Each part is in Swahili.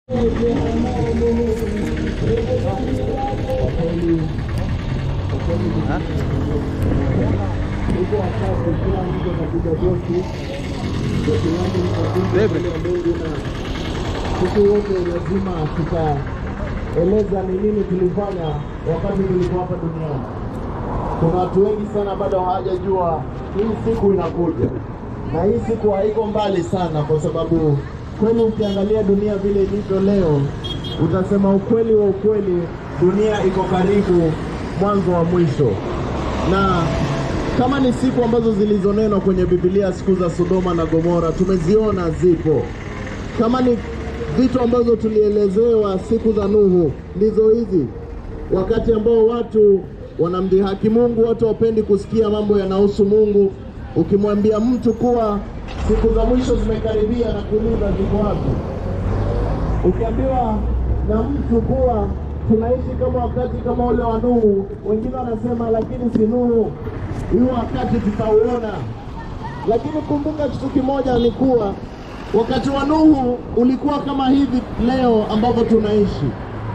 sisi wote lazima tutaeleza ni nini tulifanya wakati tulikuwa hapa duniani. Kuna watu wengi sana bado hawajajua hii siku inakuja, na hii siku haiko mbali sana, kwa sababu kweli ukiangalia dunia vile ilivyo leo, utasema ukweli wa ukweli, dunia iko karibu mwanzo wa mwisho na kama ni siku ambazo zilizonenwa kwenye Biblia, siku za Sodoma na Gomora tumeziona zipo. Kama ni vitu ambazo tulielezewa siku za Nuhu, ndizo hizi, wakati ambao watu wanamdhihaki Mungu, watu wapendi kusikia mambo yanahusu Mungu. Ukimwambia mtu kuwa siku za mwisho zimekaribia na kuuliza ziko wapi, ukiambiwa na mtu kuwa tunaishi kama wakati kama ule wa Nuhu, wengine wanasema lakini si Nuhu, hiyo wakati tutauona. Lakini kumbuka kitu kimoja ni kuwa wakati wa Nuhu ulikuwa kama hivi leo ambavyo tunaishi.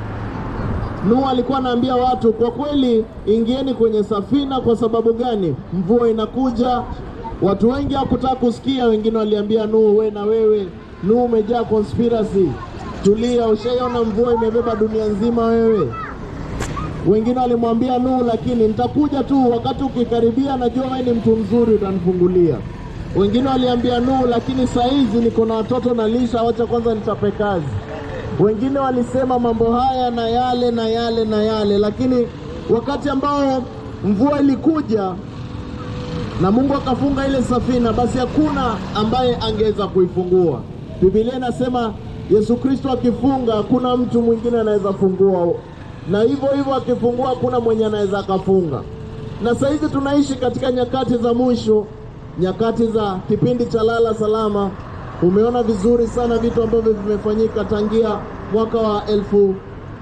Nuhu alikuwa anaambia watu, kwa kweli ingieni kwenye safina. Kwa sababu gani? Mvua inakuja. Watu wengi hawakutaka kusikia, wengine waliambia Nuhu, we na wewe Nuhu umejaa conspiracy, tulia, ushaiona mvua imebeba dunia nzima wewe. Wengine walimwambia Nuhu, lakini nitakuja tu, wakati ukikaribia, najua wewe ni mtu mzuri, utanifungulia. Wengine waliambia Nuhu, lakini saa hizi niko na watoto na lisha, wacha kwanza nichape kazi. Wengine walisema mambo haya na yale na yale na yale, lakini wakati ambao mvua ilikuja na Mungu akafunga ile safina, basi hakuna ambaye angeweza kuifungua. Biblia inasema Yesu Kristo akifunga, hakuna mtu mwingine anaweza fungua, na hivyo hivyo akifungua, hakuna mwenye anaweza akafunga. Na saa hizi tunaishi katika nyakati za mwisho, nyakati za kipindi cha lala salama. Umeona vizuri sana vitu ambavyo vimefanyika tangia mwaka wa elfu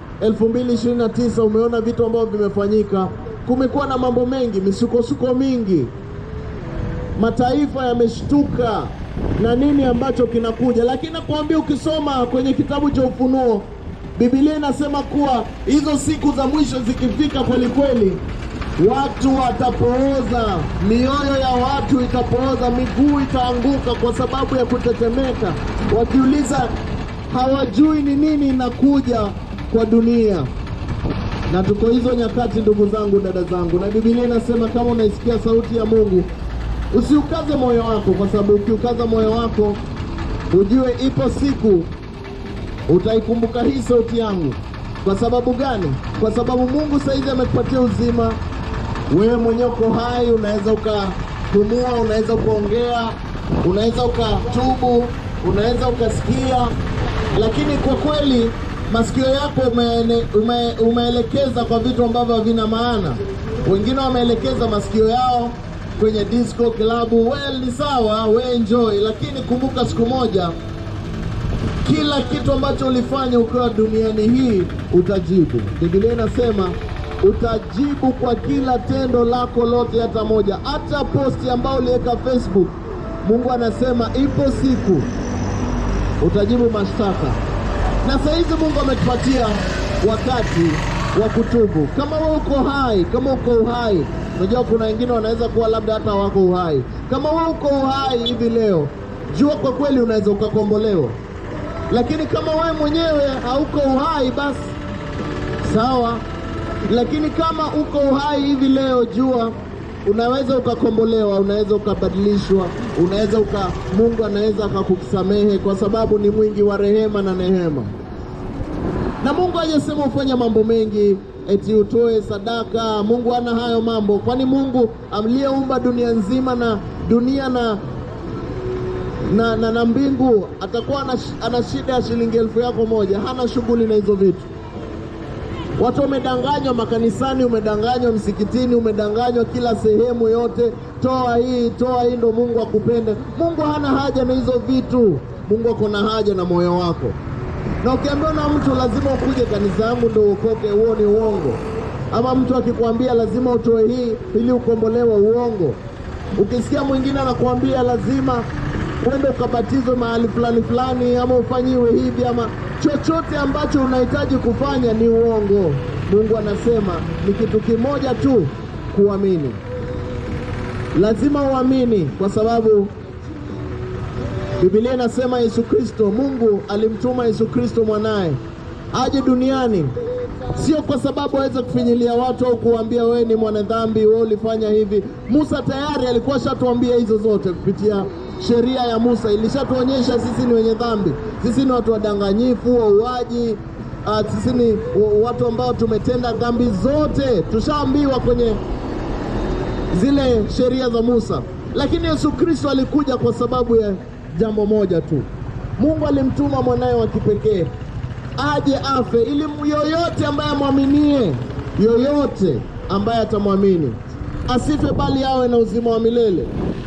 2029 umeona vitu ambavyo vimefanyika. Kumekuwa na mambo mengi, misukosuko mingi, mataifa yameshtuka na nini ambacho kinakuja, lakini nakwambia, ukisoma kwenye kitabu cha Ufunuo, Biblia inasema kuwa hizo siku za mwisho zikifika kweli kweli, watu watapooza, mioyo ya watu itapooza, miguu itaanguka kwa sababu ya kutetemeka, wakiuliza hawajui ni nini inakuja kwa dunia. Na tuko hizo nyakati, ndugu zangu, dada zangu, na Biblia inasema kama unaisikia sauti ya Mungu usiukaze moyo wako, kwa sababu ukiukaza moyo wako ujue ipo siku utaikumbuka hii sauti yangu. Kwa sababu gani? Kwa sababu Mungu saizi amekupatia uzima, wewe mwenyewe uko hai, unaweza ukapumua, unaweza ukaongea, unaweza ukatubu, unaweza ukasikia, lakini kwa kweli masikio yako umeene, ume, umeelekeza kwa vitu ambavyo havina maana. Wengine wameelekeza masikio yao kwenye disco klabu. Well, ni sawa, we enjoy, lakini kumbuka siku moja kila kitu ambacho ulifanya ukiwa duniani hii utajibu. Biblia inasema utajibu kwa kila tendo lako lote, hata moja, hata posti ambayo uliweka Facebook. Mungu anasema ipo siku utajibu mashtaka, na saa hizi Mungu ametupatia wakati wa kutubu. Kama wewe uko hai, kama uko uhai, unajua kuna wengine wanaweza kuwa labda hata wako uhai. Kama wewe uko uhai hivi leo, jua kwa kweli unaweza ukakombolewa lakini kama wewe mwenyewe hauko uhai basi sawa, lakini kama uko uhai hivi leo, jua unaweza ukakombolewa, unaweza ukabadilishwa, unaweza uka, Mungu anaweza akakusamehe kwa sababu ni mwingi wa rehema na neema. Na Mungu hajasema ufanye mambo mengi eti utoe sadaka. Mungu hana hayo mambo, kwani Mungu aliyeumba dunia nzima na dunia na na, na, na mbingu atakuwa ana, ana shida ya shilingi elfu yako moja. Hana shughuli na hizo vitu. Watu wamedanganywa makanisani, umedanganywa msikitini, umedanganywa kila sehemu yote, toa hii, toa hii ndo Mungu akupende. Mungu hana haja na hizo vitu. Mungu ako na haja na moyo wako, na ukiambiwa na mtu lazima ukuje kanisa yangu ndo uokoke, huo ni uongo. Ama mtu akikwambia lazima utoe hii ili ukombolewe, uongo. Ukisikia mwingine anakuambia lazima uende ukabatizwe mahali fulani fulani, ama ufanyiwe hivi ama chochote ambacho unahitaji kufanya ni uongo. Mungu anasema ni kitu kimoja tu, kuamini. Lazima uamini, kwa sababu Biblia inasema Yesu Kristo, Mungu alimtuma Yesu Kristo mwanaye aje duniani, sio kwa sababu aweze kufinyilia watu au kuambia wewe ni mwanadhambi, wewe ulifanya hivi. Musa tayari alikuwa ashatuambia hizo zote kupitia sheria ya Musa, ilishatuonyesha sisi ni wenye dhambi, sisi ni watu wadanganyifu, wauaji, uh, sisi ni wa- watu ambao tumetenda dhambi zote, tushaambiwa kwenye zile sheria za Musa. Lakini Yesu Kristo alikuja kwa sababu ya jambo moja tu. Mungu alimtuma mwanaye wa kipekee aje afe ili mu- yoyote ambaye amwaminie, yoyote ambaye atamwamini asife, bali awe na uzima wa milele.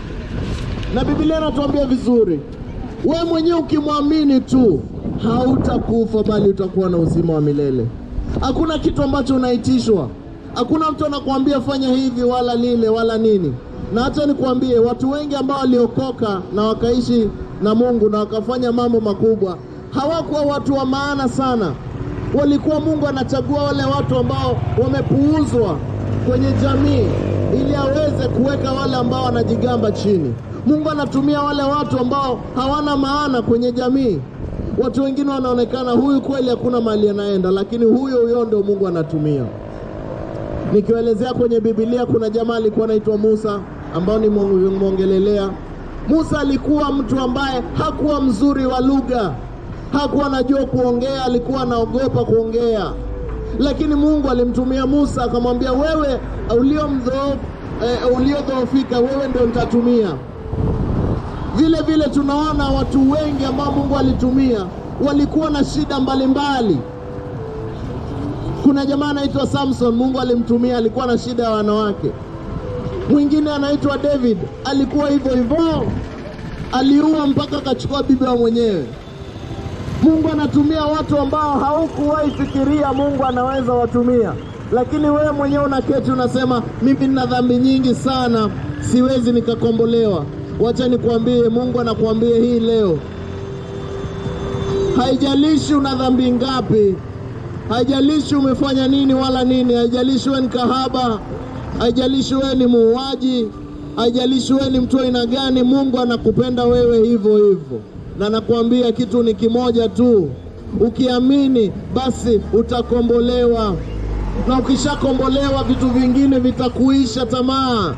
Na Biblia inatuambia vizuri, we mwenyewe ukimwamini tu hautakufa, bali utakuwa na uzima wa milele. Hakuna kitu ambacho unaitishwa, hakuna mtu anakuambia fanya hivi wala lile wala nini. Na hata nikuambie, watu wengi ambao waliokoka na wakaishi na Mungu na wakafanya mambo makubwa hawakuwa watu wa maana sana. Walikuwa Mungu anachagua wale watu ambao wamepuuzwa kwenye jamii ili aweze kuweka wale ambao wanajigamba chini. Mungu anatumia wale watu ambao hawana maana kwenye jamii. Watu wengine wanaonekana huyu kweli hakuna mahali anaenda, lakini huyo huyo ndio Mungu anatumia. Nikiwaelezea kwenye Biblia, kuna jamaa alikuwa anaitwa Musa ambao nimwongelelea. Musa alikuwa mtu ambaye hakuwa mzuri wa lugha, hakuwa anajua kuongea, alikuwa anaogopa kuongea, lakini Mungu alimtumia Musa akamwambia, wewe ulio mdhoofu eh, uliodhoofika, wewe ndio nitatumia. Vile vile tunaona watu wengi ambao Mungu alitumia walikuwa na shida mbalimbali. Kuna jamaa anaitwa Samson, Mungu alimtumia, alikuwa na shida ya wanawake. Mwingine anaitwa David, alikuwa hivyo hivyo, aliua mpaka akachukua bibi wa mwenyewe. Mungu anatumia watu ambao haukuwahi fikiria Mungu anaweza watumia, lakini wewe mwenyewe unaketi unasema, mimi nina dhambi nyingi sana, siwezi nikakombolewa. Wacha nikwambie, Mungu anakuambia hii leo, haijalishi una dhambi ngapi, haijalishi umefanya nini wala nini, haijalishi wewe ni kahaba, haijalishi wewe ni muuaji, haijalishi wewe ni mtu wa aina gani, Mungu anakupenda wewe hivyo hivyo, na nakwambia kitu ni kimoja tu, ukiamini basi utakombolewa, na ukishakombolewa vitu vingine vitakuisha tamaa.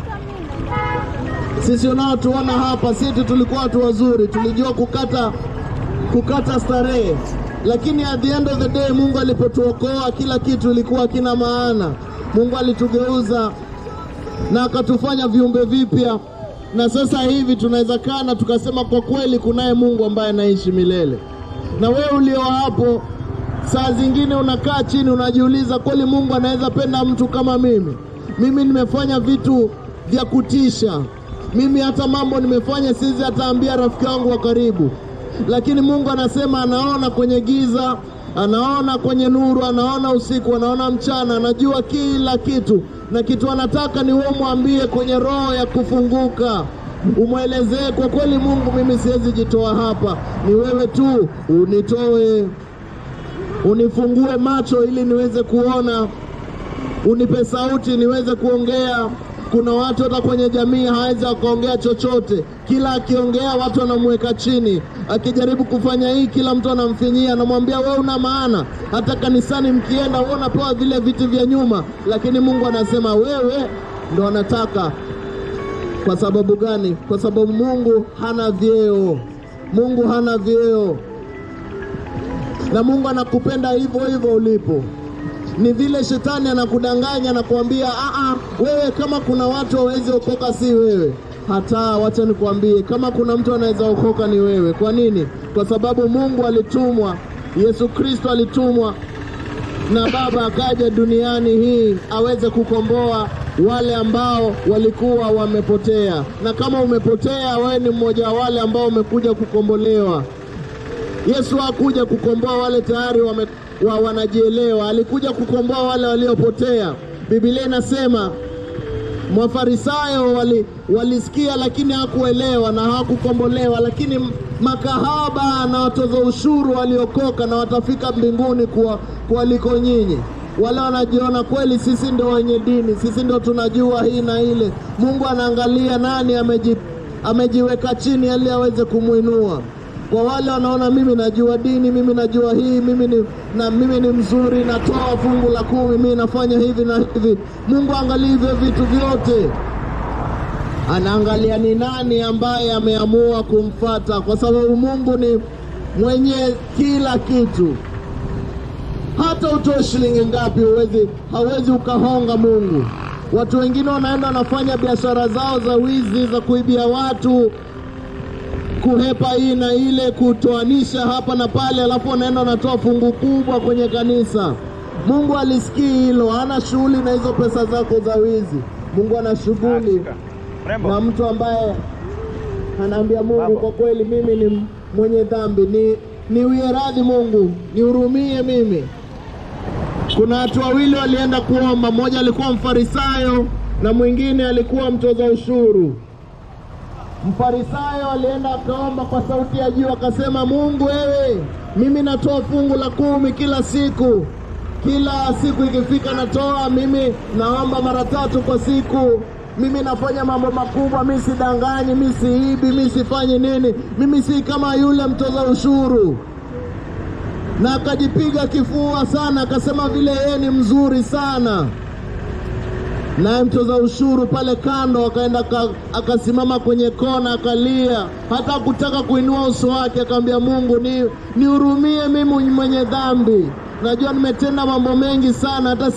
Sisi unaotuona hapa, sisi tulikuwa watu wazuri, tulijua kukata kukata starehe, lakini at the end of the day Mungu alipotuokoa kila kitu ilikuwa kina maana. Mungu alitugeuza na akatufanya viumbe vipya, na sasa hivi tunaweza kaa na tukasema kwa kweli kunaye Mungu ambaye anaishi milele. Na wewe ulio hapo, saa zingine unakaa chini unajiuliza, kweli Mungu anaweza penda mtu kama mimi? Mimi nimefanya vitu vya kutisha, mimi hata mambo nimefanya siwezi hata ambia rafiki wangu wa karibu, lakini Mungu anasema anaona kwenye giza, anaona kwenye nuru, anaona usiku, anaona mchana, anajua kila kitu, na kitu anataka ni wewe mwambie kwenye roho ya kufunguka, umwelezee kwa kweli, Mungu, mimi siwezi jitoa hapa, ni wewe tu unitoe, unifungue macho ili niweze kuona, unipe sauti niweze kuongea. Kuna watu hata kwenye jamii hawezi akaongea chochote, kila akiongea watu wanamweka chini, akijaribu kufanya hii kila mtu anamfinyia, anamwambia wewe una maana. Hata kanisani mkienda, wewe unapewa vile viti vya nyuma, lakini Mungu anasema wewe ndo anataka. Kwa sababu gani? Kwa sababu Mungu hana vyeo, Mungu hana vyeo, na Mungu anakupenda hivyo hivyo ulipo ni vile shetani anakudanganya na kuambia aa, wewe kama kuna watu hawawezi okoka si wewe. Hata wacha nikwambie, kama kuna mtu anaweza okoka ni wewe. Kwa nini? Kwa sababu Mungu alitumwa, Yesu Kristo alitumwa na Baba akaja duniani hii aweze kukomboa wale ambao walikuwa wamepotea, na kama umepotea, wewe ni mmoja wa wale ambao umekuja kukombolewa. Yesu hakuja kukomboa wale tayari wame, wa wanajielewa, alikuja kukomboa wale waliopotea. Biblia inasema Mafarisayo wali, walisikia lakini hakuelewa na hawakukombolewa, lakini makahaba na watoza ushuru waliokoka na watafika mbinguni kwa kualiko nyinyi. Wale wanajiona kweli sisi ndio wenye dini, sisi ndio tunajua hii na ile. Mungu anaangalia nani ameji, amejiweka chini ili aweze kumwinua. Kwa wale wanaona mimi najua dini, mimi najua hii, mimi ni, na mimi ni mzuri, natoa fungu la kumi, mimi nafanya hivi na hivi. Mungu angalia hivyo vitu vyote, anaangalia ni nani ambaye ameamua kumfata, kwa sababu Mungu ni mwenye kila kitu. Hata utoe shilingi ngapi, huwezi hauwezi ukahonga Mungu. Watu wengine wanaenda wanafanya biashara zao za wizi, za kuibia watu kuhepa hii na ile, kutoanisha hapa na pale, alafu wanaenda wanatoa fungu kubwa kwenye kanisa. Mungu alisikii hilo, hana shughuli na hizo pesa zako za wizi. Mungu ana shughuli na mtu ambaye anaambia Mungu, kwa kweli mimi ni mwenye dhambi, ni niwie radhi Mungu, nihurumie mimi. Kuna watu wawili walienda kuomba, mmoja alikuwa mfarisayo na mwingine alikuwa mtoza ushuru. Mfarisayo alienda akaomba kwa sauti ya juu, akasema, Mungu wewe, mimi natoa fungu la kumi kila siku, kila siku ikifika natoa. Mimi naomba mara tatu kwa siku, mimi nafanya mambo makubwa, mi sidanganyi, mi siibi, mi sifanyi nini, mimi si kama yule mtoza ushuru. Na akajipiga kifua sana, akasema vile yeye ni mzuri sana naye mtoza ushuru pale kando akaenda akasimama kwenye kona akalia, hata kutaka kuinua uso wake, akamwambia Mungu, ni nihurumie mimi mwenye dhambi, najua nimetenda mambo mengi sana hata